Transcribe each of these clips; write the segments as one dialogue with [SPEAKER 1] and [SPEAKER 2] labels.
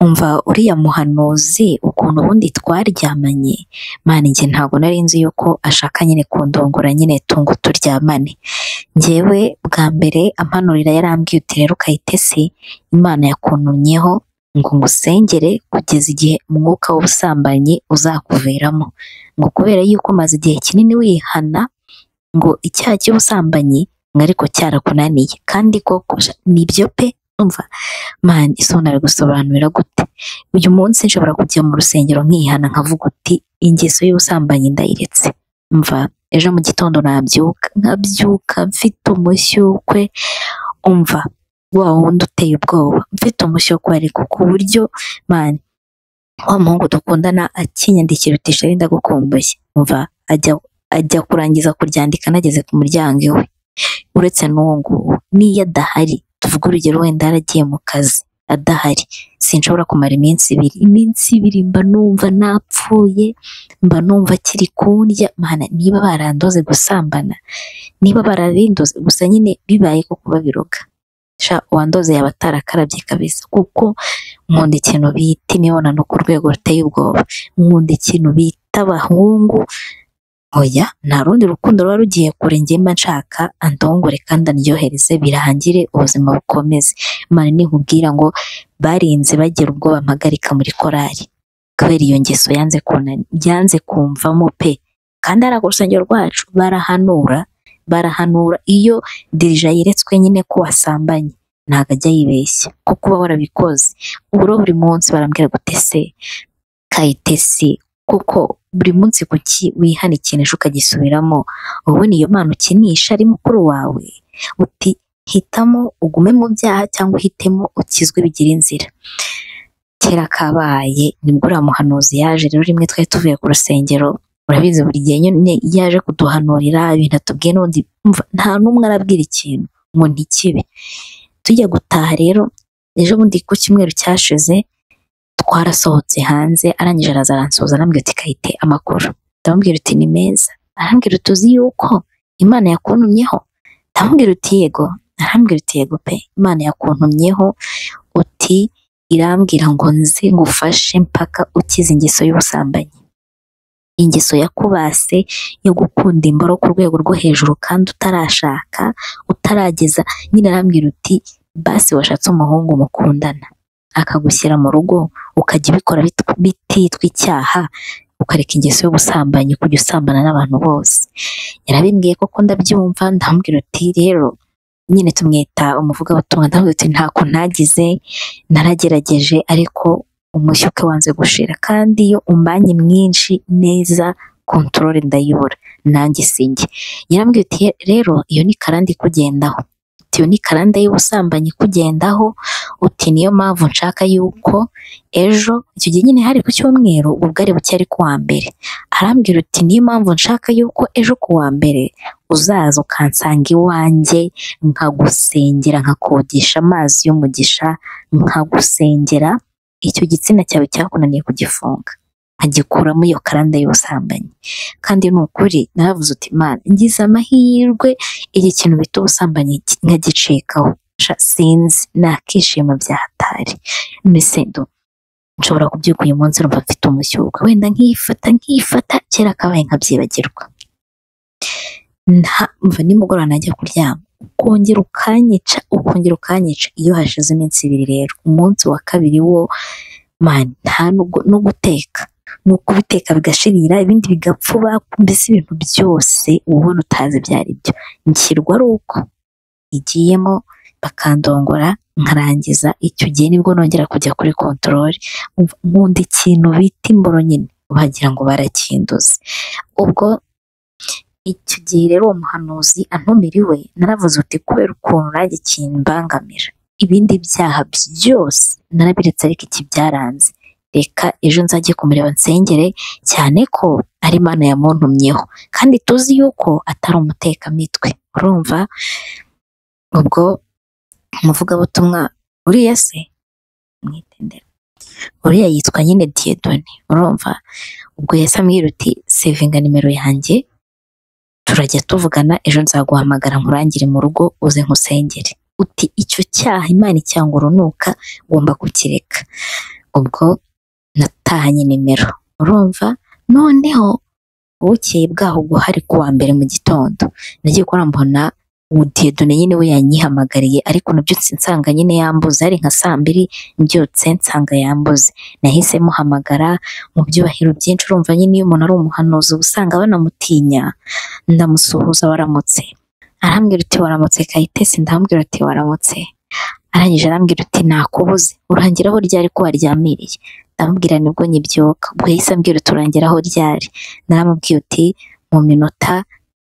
[SPEAKER 1] umva uriya muhanuzi ukuntu ubundi twaryamanye, Mana njye ntabwo nari nzi yuko ashaka nyine kundongora nyine tungo turyamane, njyewe bwa mbere ampanurira yarambwiye uti rero kayitesi Imana yakuntumyeho ngo ngusengere kugeza igihe umwuka w'ubusambanyi uzakuviramo, ngo kubera yuko umaze igihe kinini wihana ngo icyaha cy'ubusambanyi ngo ariko cyarakunaniye kandi koko nibyo pe umva Mana ese unabigusobanurira gute, uyu munsi nshobora kujya mu rusengero nkihana nkavuga uti ingeso y'ubusambanyi ndayiretse, umva ejo mu gitondo nabyuka nkabyuka mfite umushyukwe, umva wa wundi uteye ubwoba mfite umushyukwe ariko ku buryo Mana wa muhungu dukundana akinyandikira uti sheri ndagukumbuye, umva ajya ajya kurangiza kuryandika anageze ku muryango iwe, uretse n'uwo nguwo n'iyo adahari tuvuge urugero wenda yaragiye mu kazi adahari sinshobora kumara iminsi ibiri, iminsi ibiri mba numva napfuye, mba numva akiri kundya Mana niba barandoze gusambana, niba barabindoze gusa nyine bibaye ko kuba biroga, sha uwandoze yaba atarakarabye kabisa kuko nkunda ikintu bita imibonano ku rwego ruteye ubwoba, nkunda ikintu bita abahungu, oya nta rundi rukundo ruba rugiye kure njye mba nshaka andongore kandi andyohereze birangire ubuzima bukomeze, Mana ninkubwira ngo barinze bagera ubwo bampagarika muri korari kubera iyo ngeso yanze yanze kumvamo pe, kandi hariya ku rusengero rwacu barahanura barahanura iyo dirija yeretswe nyine ko wasambanye ntabwo ajya yibeshya kuko uba warabikoze, ubu rero buri munsi barambwira gutese kayitesi kuko buri munsi kuki wihana ikinisho ukagisubiramo, wowe niyo mpano ukinisha ari mukuru wawe uti hitamo ugume mu byaha cyangwa uhitemo ukizwe bigire inzira, kera kabaye nibwo uriya muhanuzi yaje rero rimwe twari tuvuye ku rusengero urabizi buri gihe nyine iyo aje kuduhanurira ibintu atubwiye n'ubundi nta n'umwe arabwira ikintu ngo ntikibe, tujya gutaha rero ejo bundi ku cyumweru cyashize twarasohotse hanze arangije araza aransuhuza arambwira uti kayite amakuru, ndamubwira uti ni meza, arambwira uti uzi yuko Imana yakuntumyeho, ndamubwira uti yego, arambwira uti yego pe Imana yakuntumyeho uti irambwira ngo nze ngufashe mpaka ukize ingeso y'ubusambanyi, ingeso yakubase yo gukunda imboro ku rwego rwo hejuru kandi utarashaka utarageza, nyine arambwira uti basi washatse umuhungu mukundana akagushyira mu rugo ukajya ubikora bititwa icyaha ukareka ingeso y'ubusambanyi kujya usambana n'abantu bose, yarabimbwiye koko ndabyumva ndamubwira uti rero nyine tumwita umuvugabutumwa ndamubwira uti ntako ntagize naragerageje ariko umushyuke wanze gushira kandi iyo umbanye mwinshi neza kontorore ndayibura nanjye sinjye, yarambwira uti rero iyo ni karande ikugendaho iyo ni karande y'ubusambanyi ikugendaho uti niyo mpamvu nshaka yuko ejo icyo gihe nyine hari ku cyumweru ubwo bwari buke ari ku wa mbere, arambwira uti niyo mpamvu nshaka yuko ejo ku wa mbere uzaza ukansanga iwanjye nkagusengera nkakodesha amazi y'umugisha nkagusengera icyo gitsina cyawe cyakunaniye kugifunga nkagikuramo iyo karanda y'ubusambanyi, kandi ni ukuri naravuze uti Mana ngize amahirwe iki kintu bita ubusambanyi nkagicikaho sinzi nakishima bya hatari, mbese nshobora kubyuka uyu munsi numva mfite umushyuka wenda nkifata nkifata kera kabaye nkabyibagirwa, mva nimugoroba najya kuryama ukongera ukanyica ukongera ukanyica, iyo hashize iminsi ibiri rero umunsi wa kabiri wo Mana nta no guteka ni ukubiteka bigashirira ibindi bigapfuba mbese ibintu byose uba ubona utazi ibyo ari byo, nshyirwa ari uko igiyemo bakandongora nkarangiza icyo gihe nibwo nongera kujya kuri kontorore, nkunda ikintu bita imboro nyine wagira ngo barakinduze, ubwo icyo gihe rero uwo muhanuzi antumira iwe naravuze uti kubera ukuntu nanjye kimbangamira ibindi byaha byose narabiretse ariko iki byaranze reka ejo nzajye kumureba nsengere cyane ko ari Imana yamuntumyeho kandi tuzi yuko atari umutekamitwe urumva ubwo umuvugabutumwa uriya se mwitendera uriya yitwa nyine diyedoni urumva ubwo yasa ambwira uti sevinga nimero yanjye turajya tuvugana ejo nzaguhamagara nkurangire mu rugo uze nkusengere uti icyo cyaha Imana icyangurunuka ugomba kukireka ubwo natahanye nimero urumva noneho bukeye bwaho ubwo hari kuwa mbere mu gitondo nagiye kubona mbona diyodone nyine we yanyihamagariye ariko nabyutse nsanga nyine yambuze ari nka saa mbiri mbyutse nsanga yambuze nahise muhamagara mu byubahiro byinshi urumva nyine iyo umuntu ari umuhanuzi uba usanga banamutinya ndamusuhuza waramutse arambwira uti waramutse kayitesi ndambwira uti waramutse arangije arambwira uti nakubuze urangira aho ryari ko waryamiriye ndamubwira nibwo nyibyuka ubwo yahise ambwira uti urangira aho ryari naramubwiye uti mu minota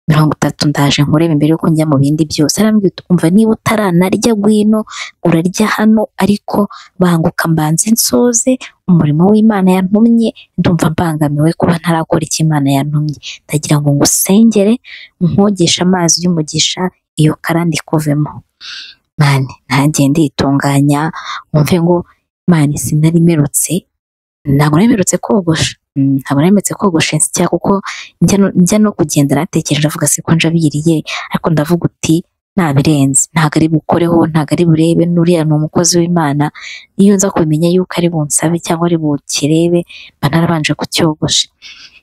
[SPEAKER 1] mirongo itatu ndaje nkurebe mbere yuko njya mu bindi byose arambwira uti umva niba utaranarya gwino urarya hano ariko banguka mbanze nsoze umurimo w'imana yantumye ndumva mbangamiwe kuba ntarakora icyo imana yantumye ndagira ngo ngusengere nkwogeshe amazi y'umugisha iyo karande ikuvemo mani ntangiye nditunganya wumve ngo mani sinari merutse ntabwo nari mperutse kogosha Mm, ntabwo nari mperutse kogosha insya kuko njya no- njya no kugenda natekereje avuga se ko njabiriye ariko ndavuga uti nabirenze ntabwo ari bukoreho ntabwo ari burebe n'uriya ni umukozi w'imana iyo nza kumenya yuko ari bunsabe cyangwa ari bukirebe mba narabanje kucyogosha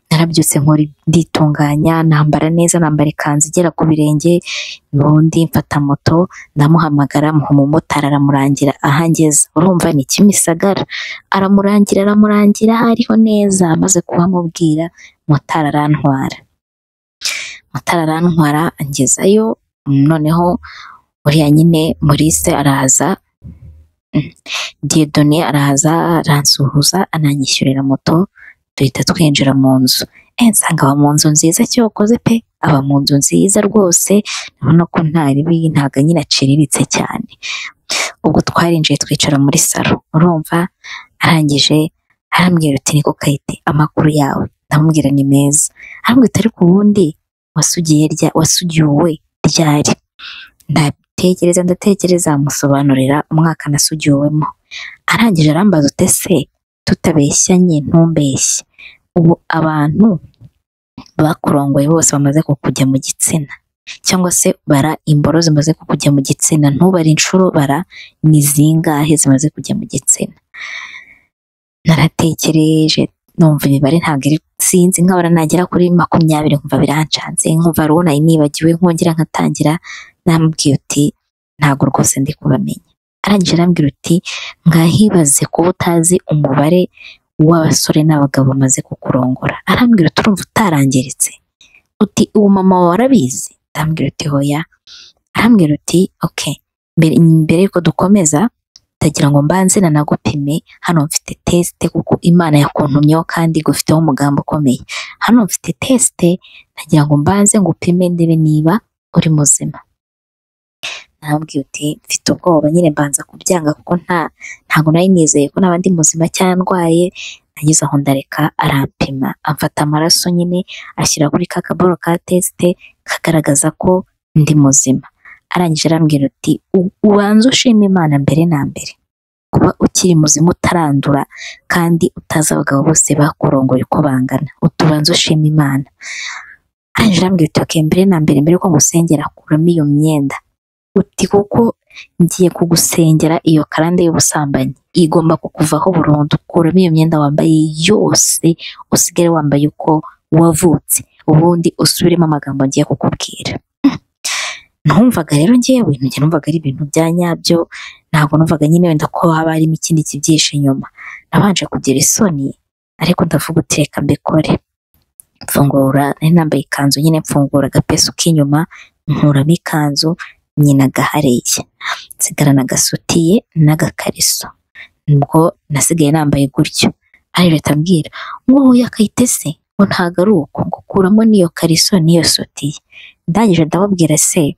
[SPEAKER 1] narabyutse nkora nditunganya nambara neza nambara ikanzu igera ku birenge ubundi mfata moto ndamuhamagara muha umumotari aramurangira aho angeze urumva ni kimisagara aramurangira aramurangira hariho neza amaze kuhamubwira motari arantwara motari arantwara angezayo noneho uriya nyine Maurice araza mm, Dieudonné araza aransuhuza ananyishyurira moto duhita twinjira mu nzu eh nsanga aba mu nzu nziza cyokoze pe aba mu nzu nziza rwose urabona ko nta ribi ntago nyine aciriritse cyane ubwo twarinjiye twicara muri salo urumva arangije arambwira uti niko kayite amakuru yawe ndamubwira ni meza arambwira uti ariko ubundi wasugiye rya wasugiwe ryari ndatekereza ndatekereza musobanurira umwaka nasugiwemo arangije arambaza uti ese tutabeshyanye ntumbeshye ubu abantu bakurongoye bose bamaze kukujya mu gitsina cyangwa se bara imboro zimaze kukujya mu gitsina ntubare inshuro bara ni zingahe zimaze kujya mu gitsina naratekereje numva imibare ntabwo iri sinzi nkabara nagera kuri makumyabiri nkumva birancanze nkumva rubona nibagiwe nkongera nkatangira namubwiye uti ntabwo rwose ndi kubamenya arangije arambwira uti mwahibaze kuba utazi umubare w'abasore n'abagabo bamaze kukurongora arambwira uti urumva utarangiritse uti ubu mama wawe arabizi arambwira uti hoya arambwira uti ok mbere mbere yuko dukomeza ndagira ngo mbanze nanagupime hano mfite tesite kuko imana yakuntumyeho kandi igufiteho umugambi ukomeye hano mfite tesite ndagira ngo mbanze ngupime ndebe niba uri muzima nababwiye uti mfite ubwoba nyine mbanza kubyanga kuko nta ntabwo nari nizeye ko naba ndi muzima cyangwa ndwaye nageze aho ndareka arampima amfata amaraso nyine ashyira kuri ka kaboro ka tesite kagaragaza ko ndi muzima arangije arambwira uti "U- ubanze ushima imana mbere na mbere kuba ukiri muzima utarandura kandi utazi abagabo bose bakurongoye uko bangana utubanza ushima imana arangije arambwira uti "Okay, mbere na mbere mbere yuko ngusengera kuramo iyo myenda uti kuko ngiye kugusengera iyo karande y'ubusambanyi igomba kukuvaho burundu kuramo iyo myenda wambaye yose usigare wambaye uko wavutse ubundi usubiremo amagambo ngiye kukubwira numvaga rero ngewe njye numvaga ari ibintu bya nyabyo ntabwo numvaga nyine wenda ko haba harimo ikindi kibyihishe inyuma nabanje kugira isoni ariko ndavuga uti reka mbikore mfungura nari nambaye ikanzu nyine mfungura agapesu k'inyuma nkuramo ikanzu nyina gahareye nsigarana agasutiye n'agakariso ubwo nasigaye nambaye gutyo ari leta ambwira ngubu yakayitese ngo ntago ari uko ngo kuramo n'iyo kariso n'iyo sutiye ndangije ndababwira se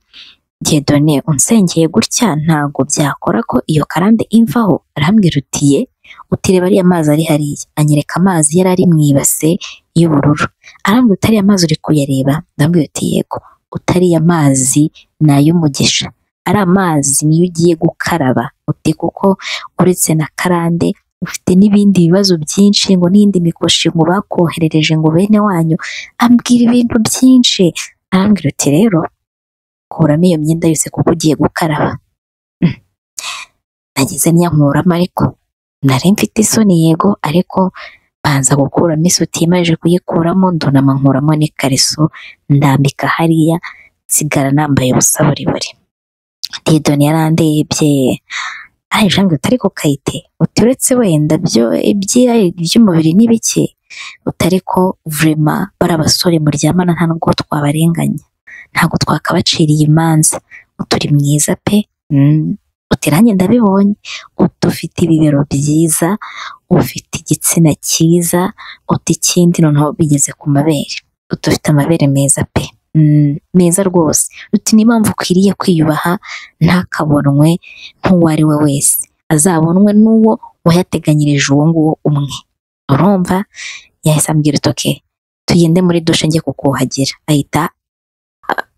[SPEAKER 1] Dieudonné unsengeye gutya ntago byakora ko iyo karande imvaho arambwira utiye utireba ariya mazi ari hariya anyereka amazi yari ari mu ibase y'ubururu arambwira utari amazi uri kuyareba ndambwira uti yego utariya mazi ni ay'umugisha ari amazi niyo ugiye gukaraba uti kuko uretse na karande ufite n'ibindi bibazo byinshi ngo n'indi mikoshi ngo bakoherereje ngo bene wanyu ambwira ibintu byinshi arambwira uti rero kuramo iyo myenda yose kuko ugiye gukaraba Mm. nagize n'iyankuramo ariko nari mfite isoni yego ariko banza gukuramo isutiye maze kuyikuramo ndunama nkuramo n'ikariso ndambika hariya nsigara nambaye ubusa buriburi didoni yarandebye arayijambye utari ku kayite uturetse wenda byo iby'umubiri ni bike utari ko vurema bari abasore muryamana nta nubwo twabarenganya ntabwo twakabaciriye imanza uturi mwiza pe Mm, uti nanjye ndabibonye uti ufite ibibero byiza ufite igitsina cyiza uti ikindi noneho bigeze ku mabere uti ufite amabere meza pe Mm, meza rwose uti niyo mpamvu ukwiriye kwiyubaha ntakabonwe nk'uwo ari we wese azabonwe n'uwo wayateganyirije uwo nguwo umwe urumva yahise ambwira uti "Okay, tugende muri dushe njye kukuhagira ahita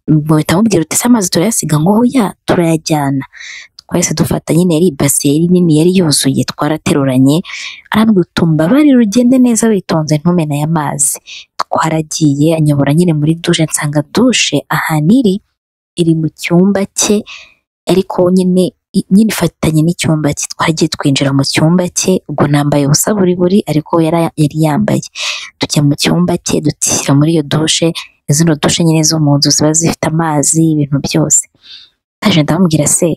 [SPEAKER 1] bahita bamubwira uti "Se amazi turayasiga ngo hoya turayajyana twahise dufata nyine yari ibase yari nini yari yuzuye twarateruranye arambwira uti mbabarire ugende neza witonze ntumene aya mazi twaragiye anyobora nyine muri dushe nsanga dushe ahantu iri iri mu cyumba cye ariko nyine i- nyine ifatanye n'icyumba cye twagiye twinjira mu cyumba cye ubwo nambaye ubusa buri buri ariko yara- yari yambaye tujya mu cyumba cye dutishyira muri iyo dushe izino dushe nyine zo mu nzu ziba zifite amazi ibintu byose ndaje ndamubwira se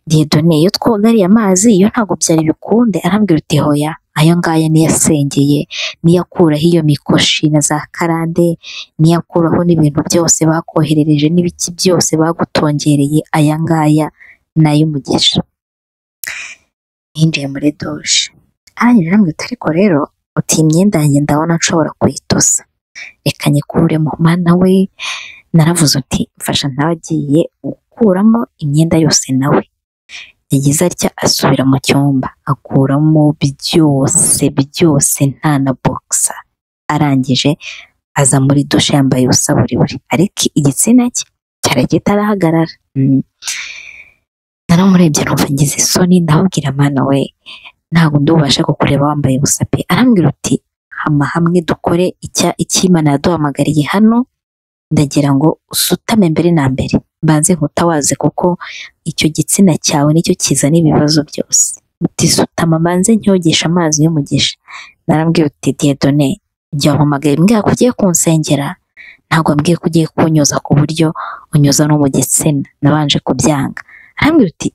[SPEAKER 1] diyedone iyo twoga ariya mazi iyo ntabwo byari bikunde arambwira uti hoya ayo ngaya niyo asengeye niyo akuraho iyo mikoshi na za karande niyo akuraho n'ibintu byose bakoherereje n'ibiki byose bagutongereye aya ngaya ni ay'umugisha yinjiye muri dushe arangije arambwira uti ariko rero uti iyi myenda yanjye ndabona nshobora kuyitosa reka nyikuremo mana we naravuze uti mfasha ntawe agiye gukuramo imyenda yose nawe yagize atya asubira mu cyumba akuramo byose byose nta na bogisa arangije aza muri dushe yambaye ubusa buri buri ariko igitsina cye cyari kitarahagarara Mm. naramurebye numva ngize isoni ndamubwira mana we ntabwo ndubasha kukureba wambaye ubusa pe arambwira uti hama hamwe dukore icya icy'imana yaduhamagariye hano ndagira ngo usutame mbere na mbere mbanze nkutawaze kuko icyo gitsina cyawe nicyo kizana ibibazo byose uti sutama mbanze ntyogeshe amazi y'umugisha narambwira uti diyedone igihe wampamagaye mbwira ko ugiye kunsengera ntabwo mbwiye ko ugiye kunyoza ku buryo unyoza no mu gitsina nabanje kubyanga arambwira uti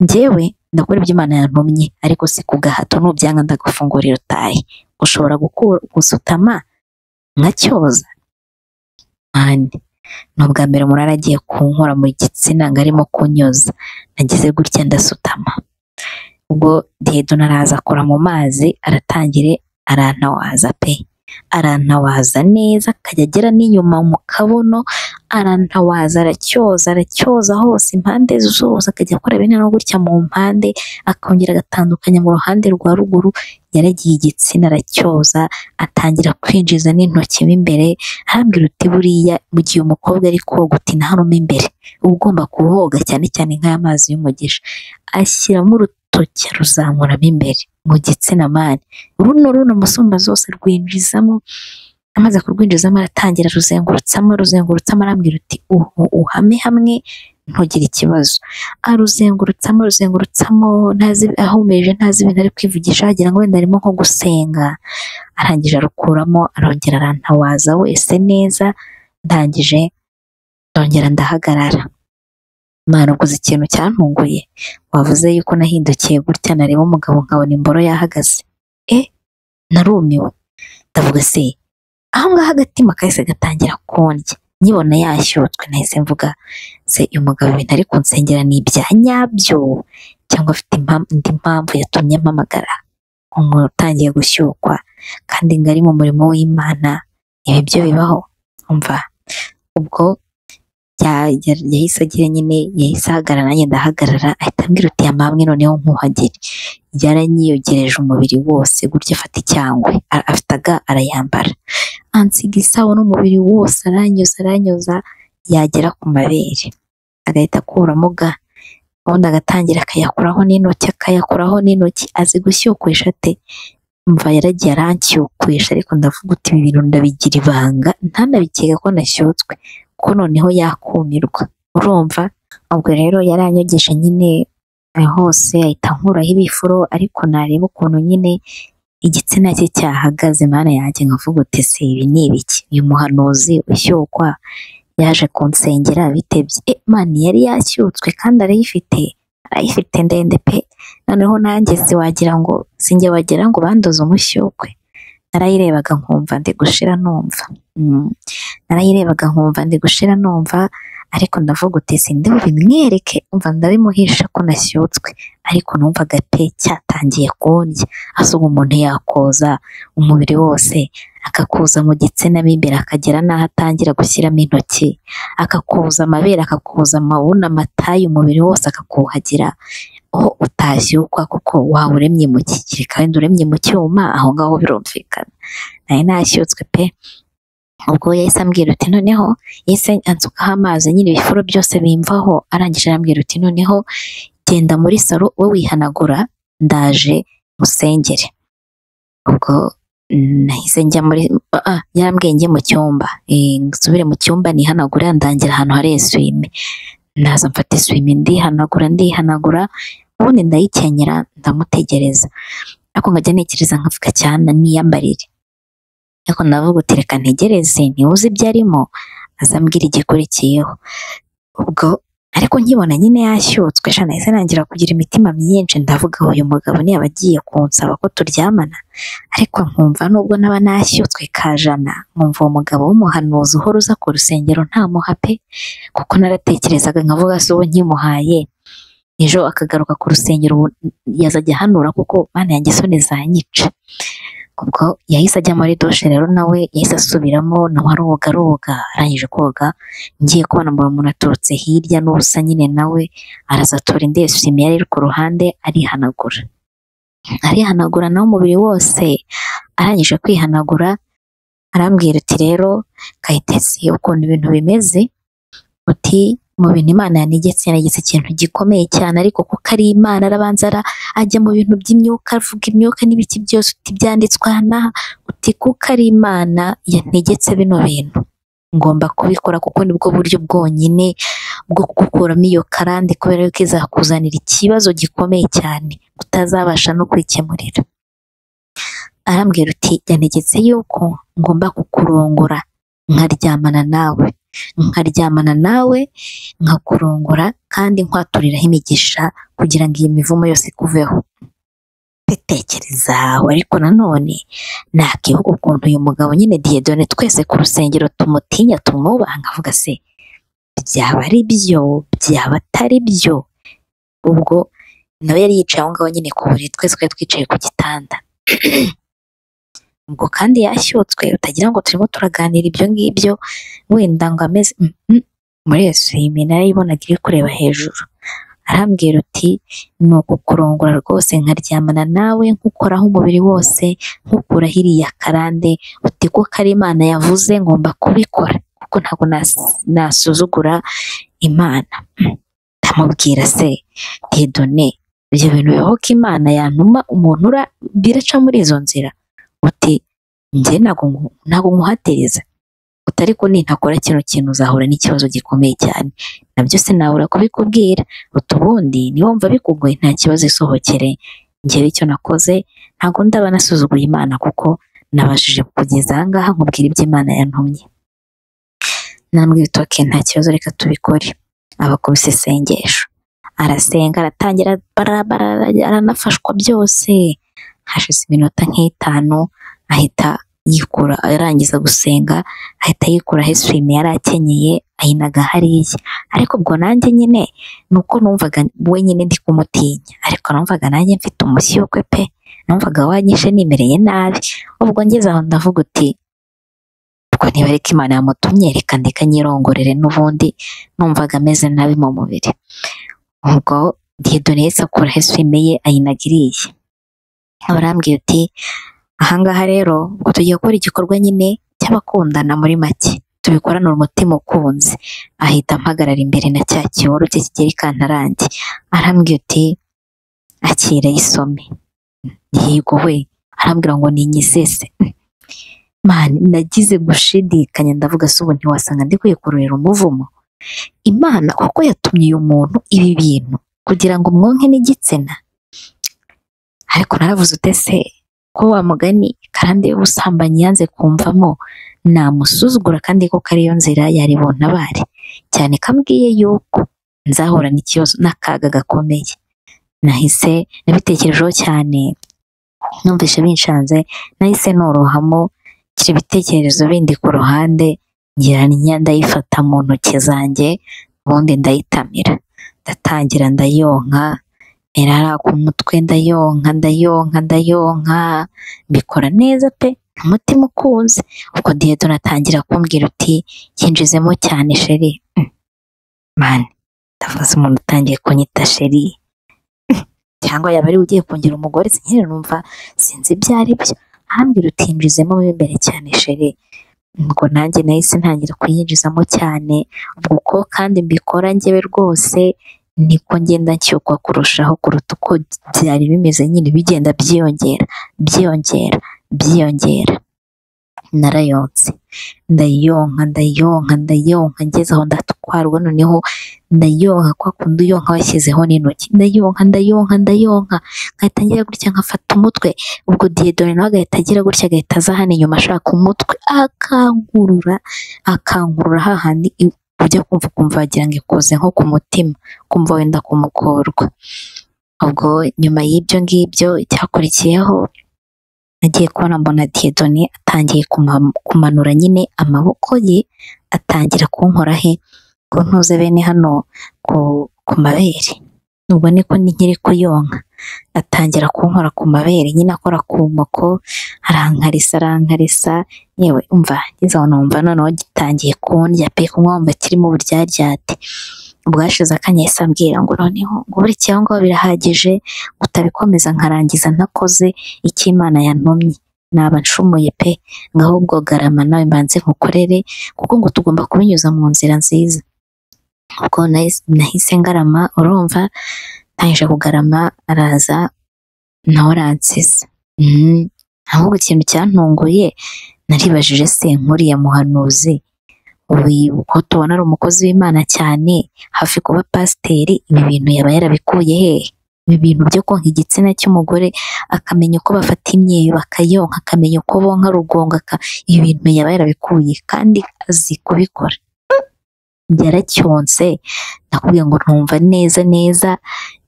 [SPEAKER 1] njyewe ndakora ibyo imana yantumye ariko si ku gahato nubyanga ndagufungurira utahe ushobora gukura gusutama nkacyoza mani ni ubwa mbere umuntu agiye kunkora mu gitsina ngo arimo kunyoza nagize gutya ndasutama ubwo diyedona araza akora mu mazi aratangire arantawaza pe arantawaza neza akajya agera n'inyuma mu kabuno arantawaza aracyoza aracyoza hose impande zose akajya akora bene no gutya mu mpande akongera agatandukanya mu ruhande rwa ruguru yaragiye igitsina aracyoza atangira kwinjiza n'intoki mo imbere hambwira uti buriya mu gihe umukobwa ari koga uti ntarume imbere uba ugomba kuhoga cyane cyane nk'aya mazi y'umugisha ashyiramo urutoki aruzamuramo imbere mu gitsina mani runo runo musumba zose rwinjizamo amaze kurwinjizamo aratangira aruzengurutsamo aruzengurutsamo arambwira uti uhu uhame hamwe ntugire ikibazo aruzengurutsamo aruzengurutsamo ntazi ahumeje ntazi ibintu ari kwivugisha wagira ngo wenda arimo nko gusenga arangije arukuramo arongera arantawaza wese neza ndangije ndongera ndahagarara Imana uguze ikintu cyantunguye wavuze yuko nahindukiye gutya nareba umugabo nkabona imboro yahagaze e narumiwe ndavuga se aho ngaho agatima kahise gatangira kondya nyibona yashyutswe nahise mvuga se uyu mugabo ibintu ari kunsengera ni ibya nyabyo cyangwa afite impam- indi mpamvu yatumye mpamagara umuntu utangiye gushyukwa kandi ngari mu murimo w'imana ibi byo bibaho umva ubwo ya- ya- yahise agira nyine yahise ahagarara nanjye ndahagarara ahita ambwira uti yama hamwe noneho nkuhagere yaranyiyogereje umubiri wose gutya afata icyangwe A- afite aga arayambara ansiga isawa n'umubiri wose aranyoza aranyoza yagera ku mabere agahita akuramo ga ubundi agatangira akayakuraho n'intoki akayakuraho n'intoki azi gushyukwesha ate mva yaragiye arancyukwesha ariko ndavuga uti ibi bintu ndabigira ibanga ntanabikeka ko nashyutswe ko noneho yakumirwa urumva ubwo rero yaranyogesha nyine hose ahita ankuraho ibifuro ariko nareba ukuntu nyine igitsina cye cyahagaze mana yanjye nkavuga uti se ibi ni ibiki uyu muhanuzi ushyukwa yaje kunsengera bitebye e, Imana yari yashyutswe kandi arayifite arayifite ndende pe noneho nanjye siwagira ngo sinjye wagira ngo bandoze umushyukwe narayirebaga nkumva ndi gushira numva Mm. narayirebaga nkumva ndi gushira numva ariko ndavuga uti sinde bimwereke umva ndabimuhisha ko nashyutswe ariko numvaga pe cyatangiye kundya asuba umuntu yakoza umubiri wose akakuza mu gitsina mo imbere akagera n'aho atangira gushyiramo intoki akakuza amabere akakuza amawuna amatayi umubiri wose akakuhagira aho utashyukwa kuko wawe uremye mu kigiri kandi uremye mu cyuma aho ngaho birumvikana nari nashyutswe pe ubwo yahise ambwira uti noneho yahise ansukaho amazi nyine ibifuro byose bimvaho arangije arambwira uti noneho genda muri salo we wihanagura ndaje musengere ubwo mm, nahise njya muri ah, yarambwiye njye mu cyumba Eh, nsubire mu cyumba nihanagure ndangira ahantu hari eswime naza mfata eswime ndihanagura ndihanagura ubundi ndayikenyera ndamutegereza ariko nkajya ntekereza nkavuga cyane niyambarire ariko ndavuga uti reka ntegereze niwe uzi ibyo arimo azambwira igikurikiyeho ubwo ariko nkibona nyine yashyutswe sha nahise nangira kugira imitima myinshi ndavuga uyu mugabo ntiyaba agiye kunsaba ko turyamana ariko nkumva nubwo naba nashyutswe ka jana nkumva uwo mugabo w'umuhanuzi uhora uza ku rusengero ntamuha pe kuko naratekerezaga nkavuga se uwo nkimuhaye ejo akagaruka ku rusengero ubu yazajya ahanura kuko mana yanjye isoni zanyica ubwo yahise ajya muri dushe rero nawe yahise asubiramo nawe aroga aroga arangije koga ngiye kubona mbona umuntu aturutse hirya n'ubusa nyine nawe araza atora indi eswime yari iri ku ruhande arihanagura arihanagura nawe umubiri wose arangije kwihanagura arambwira uti rero kayitesi ukuntu ibintu bimeze uti mu bintu imana yanegetse yanegetse ikintu gikomeye cyane ariko kuko ari imana arabanza ara- ajya mu bintu by'imyuka avuga imyuka n'ibiki byose uti byanditswe aha n'aha uti kuko ari imana yanegetse bino bintu ngomba kubikora kuko nibwo buryo bwonyine bwo gukuramo iyo karande kubera yuko izakuzanira ikibazo gikomeye cyane utazabasha no kwikemurira arambwira uti yanegetse yuko ngomba kukurongora nkaryamana nawe nkaryamana nawe nkakurongora kandi nkwaturiraho imigisha kugira ngo iyi mivumo yose ikuveho bitekereza aho ariko nanone nakivuga ukuntu uyu mugabo nyine diyedone twese ku rusengero tumutinya tumwubaha nkavuga se byaba ari byo byaba atari byo ubwo nawe yari yicaye aho ngaho nyine ku buriri twese twari twicaye ku gitanda ubwo kandi yashyutswe utagira ngo turimo turaganira ibyo ngibyo wenda ngo ameze Mm, mm. muri eswime narayibonaga iri kureba hejuru arambwira uti ni ukukurongora rwose nkaryamana nawe nkukoraho umubiri wose nkukuraho iriya karande uti ko kari imana yavuze ngomba kubikora kuko ntabwo nas- nasuzugura imana ndamubwira se diyedone ibyo bintu bibaho ko imana yantuma umuntu ura biraca muri izo nzira uti njye ntabwo nku- ntabwo nkuhatiriza utari ko nintakora kino kintu uzahura n'ikibazo gikomeye cyane nabyo sinabura kubikubwira uti ubundi niwumva bikugoye nta kibazo isohokere njyewe icyo nakoze ntabwo ndaba nasuzuguye imana kuko nabashije kugeza aha ngaha nkubwira ibyo imana yantumye namwe utoke nta kibazo reka tubikore abakubise isengesho arasenga aratangira barabara aranafashwa byose hashize iminota nk'itanu ahita yikura arangiza gusenga ahita yikuraho eswime yari akenyeye ayinaga hariya ariko ubwo nanjye nyine ni uko numvaga wenyine ndi kumutinya ariko numvaga nanjye mfite umushyukwe pe numvaga wanyishe nimereye nabi ubwo ngeze aho ndavuga uti ubwo niba ariko imana yamutumye reka ndeka nyirongorere n'ubundi numvaga ameze nabi mu mubiri ubwo diyedone yahise akuraho eswime ye ayinaga iriya barambwiye uti ahangaha rero ubwo tugiye gukora igikorwa nyine cy'abakundana muri make tubikorana umutima ukunze ahita ampagarara imbere na cya kiboru cye kigera ikantarange arambwira uti akira isome yego we arambwira ngo ninyizeze mani nagize gushidikanya ndavuga se ubu ntiwasanga ndi kwikururira umuvumo imana kuko yatumye uyu muntu ibi bintu kugira ngo umwonke n'igitsina ariko naravuze utese ko wa mugani karande y'ubusambanyi yanze kumvamo namusuzugura kandi ko kariyo nzira yari buntabare cyane kambwiye yuko nzahura n'ikibazo n'akaga gakomeye nahise nabitekerejeho cyane numvise binshanze nahise norohamo nshyira ibitekerezo bindi ku ruhande ngira n'inya ndayifata mu ntoki zanjye ubundi ndayitamira ndatangira ndayonka niraraka umutwe ndayonka ndayonka ndayonka mbikora neza pe umutima ukunze ubwo diyedoni atangira kumbwira uti yinjizemo cyane sheri Mm. mani ndavuze umuntu utangiye kunyita sheri Mm. cyangwa yaba ari we ugiye kungira umugore sinkiri numva sinzi ibyo ari byo ahambwira uti yinjizemo mo imbere cyane sheri ubwo nanjye nahise ntangira kuyinjizamo cyane ubwo uko kandi mbikora njyewe rwose niko ngenda nshyukwa kurushaho kuruta uko byari bimeze nyine bigenda byiyongera byiyongera byiyongera narayonse ndayonka ndayonka ndayonka ngeze aho ndatwarwa noneho ndayonka kwa kundi uyonka washyizeho n'intoki ndayonka ndayonka ndayonka nkahita ngira gutya nkafata umutwe ubwo diyedoni nawe agahita agira gutya agahita aza hano inyuma ashaka umutwe akankurura akankurura hahandi ujya kumva ukumva wagira ngo ikoze nko ku mutima kumva wenda kumukorwa ubwo nyuma y'ibyo ngibyo icyakurikiyeho nagiye kubona mbona diyedoni atangiye kuma- kumanura nyine amaboko ye atangira kunkora he ngo ntuze bene hano ku, ku mabere ubwo niko ni nkiri kuyonka atangira kunkora ku mabere nyine akora ku nkoko arankarisa arankarisa yewe umva ngeze aho numva noneho gitangiye kundya pe kunywa wumva kirimo uburyaryate bwashize akanya yahise ambwira ngo noneho ngo burya aho ngaho birahagije ngo utabikomeza nkarangiza ntakoze icyo imana yantumye naba ncumuye pe ngaho ubwo garama nawe mbanze nkukorere kuko ngo tugomba kubinyuza mu nzira nziza ubwo nahise- nahise ngarama urumva ntangije kugarama araza na oransiza ahubwo ikintu cyantunguye naribajije se nkuriya muhanuzi uyu ko tubona ari umukozi w'imana cyane hafi kuba pasiteri ibi bintu yaba yarabikuye hehe ibi bintu byo konka igitsina cy'umugore akamenya uko bafata imyeyo bakayonka akamenya uko bonka rugongo aka- ibi bintu yaba yarabikuye kandi azi kubikora yaracyonse nakubwiye ngo ntumva neza neza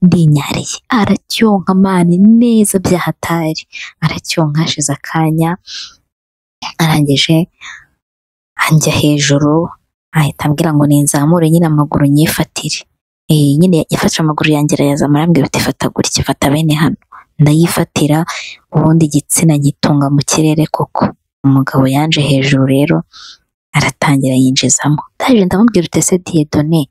[SPEAKER 1] ndinyariye aracyonka mani neza byahatari aracyonka hashize akanya arangije anjya hejuru ahita ambwira ngo ninzamure nyine amaguru nyifatire Eh, nyine yafashe amaguru yanjye arayazamura arambwira uti fata gutya fata bene hano ndayifatira ubundi igitsina nyitunga mu kirere koko umugabo yanje hejuru rero aratangira yinjizamo ndaje ndamubwira uti ese diyedone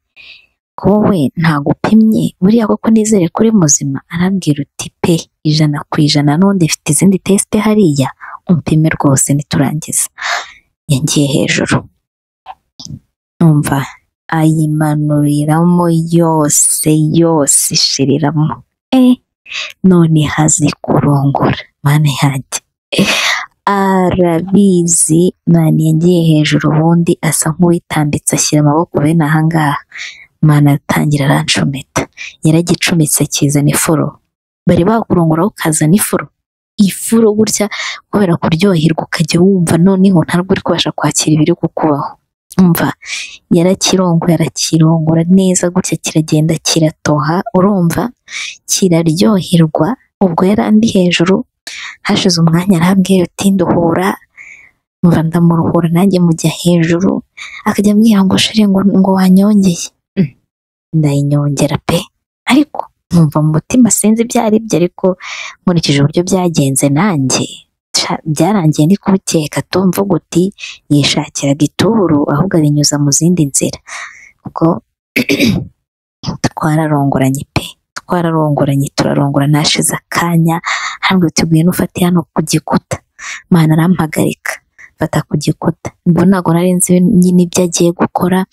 [SPEAKER 1] ko wowe ntago upimye buriya koko nizere kuri muzima arambwira uti pe ijana ku ijana n'undi ifite izindi tesite hariya umpime rwose niturangiza yagiye hejuru numva ayimanuriramo yose yose ishiriramo e none hazi kurongora mana yanjye arabizi mani yagiye hejuru ubundi asa nk'uwitambitse ashyira amaboko bene ahangaha mani atangira arancometa yaragicumitse kizana ifuro bari bakurongora ukazana ifuro ifuro gutya kubera kuryoherwa ukajya wumva noneho ntabwo uri kubasha kwakira ibiri kukubaho umva yarakirongoye arakirongora neza gutya kiragenda kiratoha urumva kiraryoherwa ubwo yari andi hejuru hashize umwanya arambwira uti nduhura numva ndamuruhura nanjye mujya hejuru akajya ambwira ngo shire ngo, ngo wanyongeye Mm, ndayinyongera pe ariko numva mu mutima sinzi ibyo ari byo ariko nkurikije uburyo byagenze nanjye sha, byarangiye ndi kubikeka tumvuga uti yishakiraga ituru ahubwo abinyuza mu zindi nzira ubwo twararongoranye pe twararongoranye turarongora nashize akanya hambwe tuguye nufate hano ku gikuta mana arampagarika fata ku gikuta ubwo ntabwo nari nzi nyine ibyo agiye gukora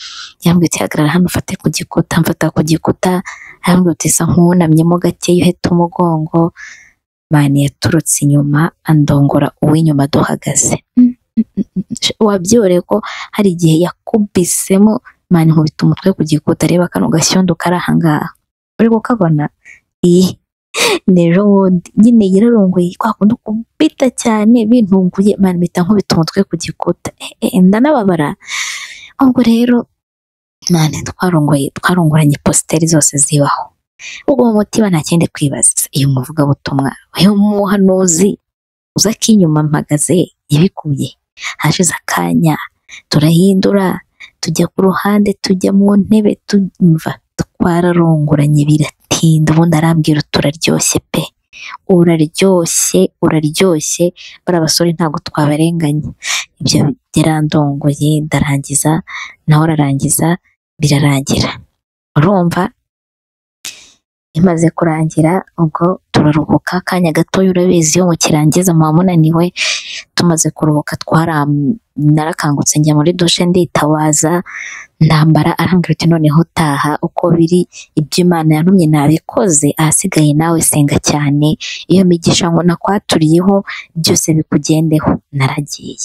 [SPEAKER 1] yambwiye uti hagarara hano ufate ku gikuta mfata ku gikuta yambwiye uti isa nk'uwunamyemo gakeya uheta umugongo mani yaturutse inyuma andongora uw'inyuma duhagaze Mm, mm, mm, mm. wabyoroye ko hari igihe yakubisemo mani nkubita umutwe ku gikuta reba kano gashyondo kari ahangaha uri kukabona iyi ni ejo bundi nyine yararunguye kwa kundi kumbita cyane bintunguye mani mpita nkubita umutwe ku gikuta Eh, eh, ndanababara ubwo rero mani twarongoye twarongoranye positeri zose zibaho ubwo mu mutima nta kindi kwibaza iyo muvugabutumwa uyu muhanuzi uza akinyuma mpagaze yabikuye hashize akanya turahindura tujya ku ruhande tujya mu ntebe tumva twararongoranye biratinda ubundi arambwira turaryoshye pe uraryoshye uraryoshye bariya basore ntabwo twabarenganya ibyo birandongoye ndarangiza nawe ararangiza birarangira urumva imaze kurangira ubwo turaruhuka akanya gatoya urabizi iyo mukirangiza muba munaniwe tumaze kuruhuka twaram narakangutse njya muri dushe nditabaza ntambara arambwira uti noneho taha uko biri ibyo imana yantumye nabikoze ahasigaye nawe senga cyane iyo migisha ngo nakwaturiyeho byose bikugendeho naragiye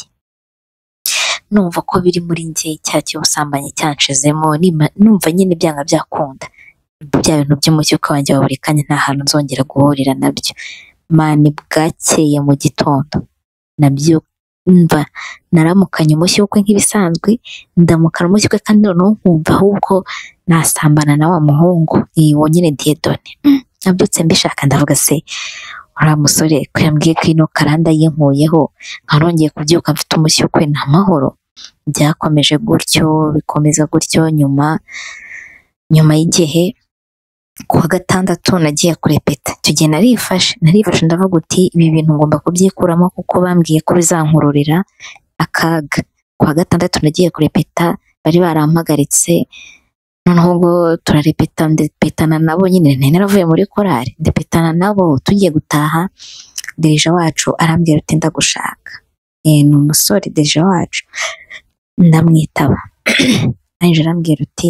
[SPEAKER 1] numva ko biri muri njye cya cy'ubusambanyi cyanshizemo nima- numva nyine byanga byakunda bya bintu by'umucyuka wanjye wa buri kanya nta hantu nzongera guhurira nabyo mani bwakeye mu gitondo nabyo mva naramukanye umushyukwe nk'ibisanzwe ndamukana umushyukwe kandi noneho nkumva ahubwo nasambana na wa muhungu iyi wonyine diyedone Mm, nabyutse mbishaka ndavuga se uriya musore ko yambwiye ko ino karanda yinkuyeho nkarongeye kubyuka mfite umushyukwe ni amahoro byakomeje gutyo bikomeza gutyo nyuma nyuma y'igihe ku wa gatandatu nagiye kurepeta icyo gihe narifashe narifashe ndavuga uti ibi bintu ngomba kubyikuramo kuko bambwiye ko bizankururira akaga ku wa gatandatu nagiye kurepeta bari barampagaritse noneho ubwo turarepeta ndepetana nabo nyine nari naravuye muri korari ndepetana nabo tugiye gutaha derija wacu arambwira ati ndagushaka Eh, ni umusore derija wacu ndamwitaba anjye arambwira uti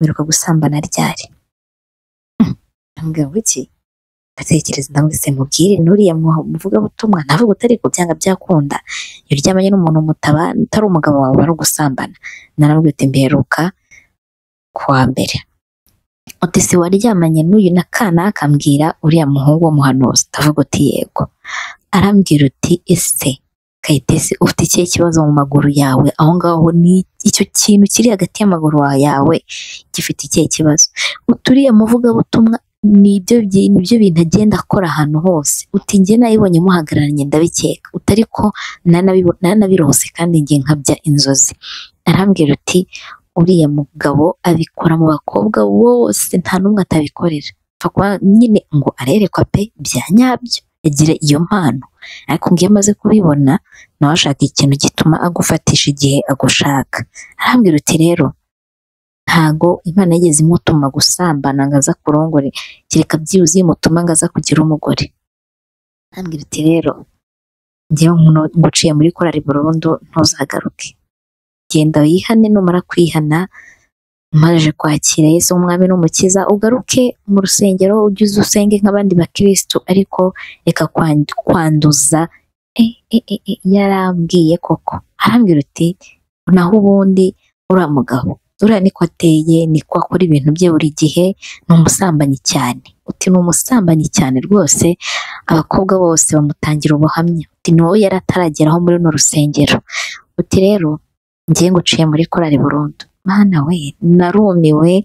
[SPEAKER 1] wiruka gusambana ryari ndamubwira ngo iki ndatekereza ndamwise mubwire n'uriya mu- muvugabutumwa navuga utari ku byanga byakunda iyo uryamanye n'umuntu mutaba utari umugabo wawe bari gusambana naramubwira uti mberuka ku wa mbere uti si waryamanye n'uyu na kana akambwira uriya muhungu w'umuhanuzi ndavuga uti yego arambwira uti ese kayitesi ufite ikihe kibazo mu maguru yawe aho ngaho ni icyo kintu kiri hagati y'amaguru yawe gifite ikihe kibazo uturiye muvugabutumwa ni ibyo byi- ni byo bintu agenda akora ahantu hose uti njye nayibonye muhagararanye ndabikeka utari ko nanabibo- nanabirose kandi njye nkabya inzozi arambwira uti uriya mugabo abikora mu bakobwa bose nta n'umwe atabikorera Apfa kuba nyine ngo arerekwa pe bya nyabyo agira iyo mpano ariko ngo iyo amaze kubibona nawe ashaka ikintu gituma agufatisha igihe agushaka arambwira uti rero ntago imana yigeze imutuma gusambana ngo aza kurongore kereka byibuze imutuma ngo aza kugira umugore arambwira ati rero njyewe nkuno- nguciye muri korari burundu ntuzagaruke genda wihane numara kwihana umaze kwakira yesu umwami n'umukiza ugaruke mu rusengero ujye uza usenge nk'abandi bakirisitu ariko reka kwan- kwanduza Eh, eh, eh, eh, yarambwiye koko arambwira uti naho ubundi uriya mugabo uriya niko ateye niko akora ibintu bye buri gihe ni umusambanyi cyane uti ni umusambanyi cyane rwose abakobwa bose bamutangira ubuhamya uti ni wowe yari atarageraho muri runo rusengero uti rero njye nguciye muri korari burundu mana we narumiwe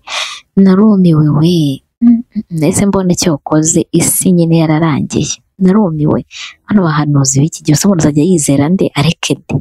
[SPEAKER 1] narumiwe we Mm, mm, mm. ese mbona icyo ukoze isi nyine yararangiye narumiwe hano bahanuzi b'iki gihe usobanutse azajya yizera nde areke de